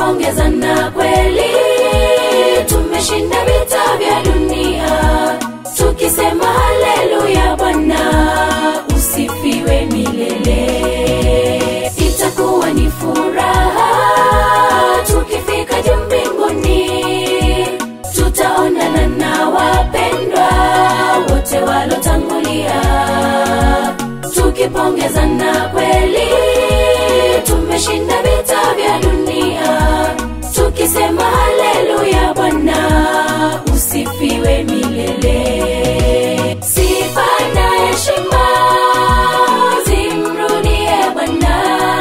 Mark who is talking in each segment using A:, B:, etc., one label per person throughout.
A: tukipongezana kweli tumeshinda vita vya dunia tukisema haleluya bwana usifiwe milele itakuwa ni furaha tukifika juu mbinguni tutaonana na wapendwa wote walotangulia tukipongezana kweli tumeshinda vita vya dunia tukisema haleluya bwana usifiwe milele sifa na heshima zimrudie bwana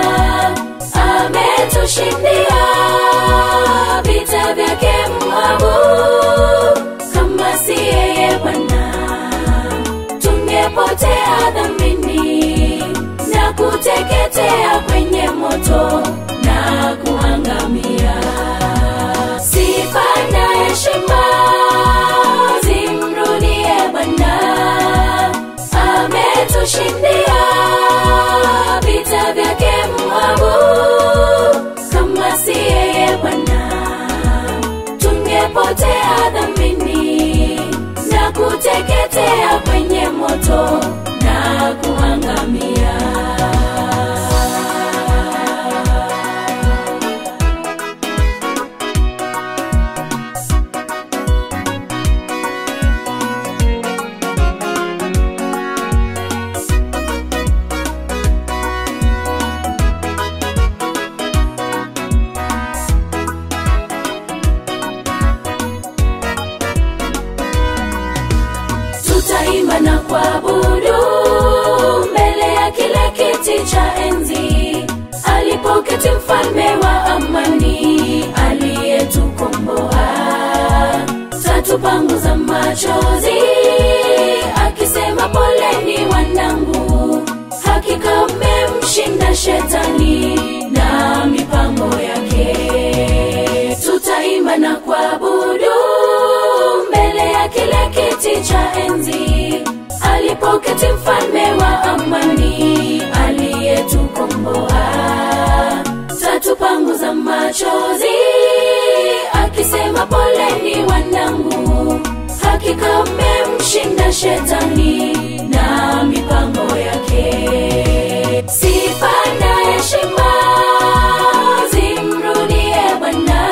A: ametushindia vita vyake mwabu kama si yeye bwana tungepotea dhambini na kuteketea kwenye moto na kuangamia sifa na heshima zimrudie bwana ametushindia vita vyake mwabu kama si yeye bwana tungepotea dhambini na kuteketea kwenye moto na kuangamia tutaimba na kuabudu mbele ya kile kiti cha enzi alipoketi mfalme wa amani aliyetukomboa tatupanguza machozi akisema poleni wanangu hakika mmemshinda shetani na mipango yake tutaimba na kuabudu mbele ya kile kiti cha enzi alipoketi mfalme wa amani aliyetukomboa tatupanguza machozi akisema poleni wanangu hakika mmemshinda shetani na mipango yake sifa na heshima zimrudie bwana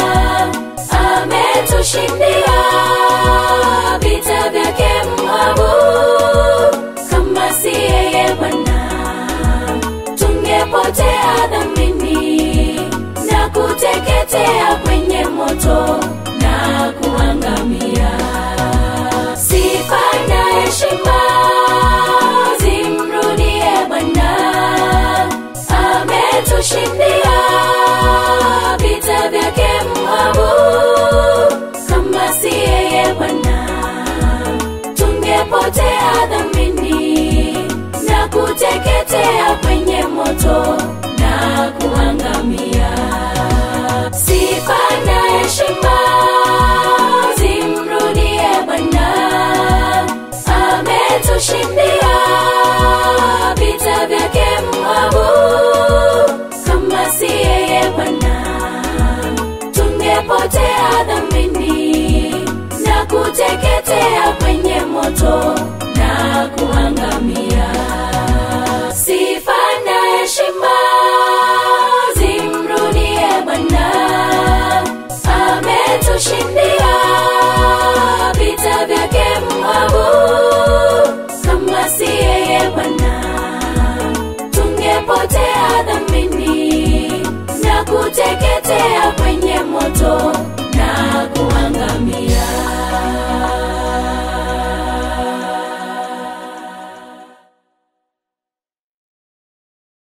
A: ametushindia vita vyake mwabu kama si yeye bwana tungepotea dhambini na kuteketea kwenye moto na kuangamia sifa na heshima zimrudie bwana ametushindia vita vyake mwabu kama si yeye bwana tungepotea dhambini na kuteketea kwenye moto na kuangamia sifa na heshima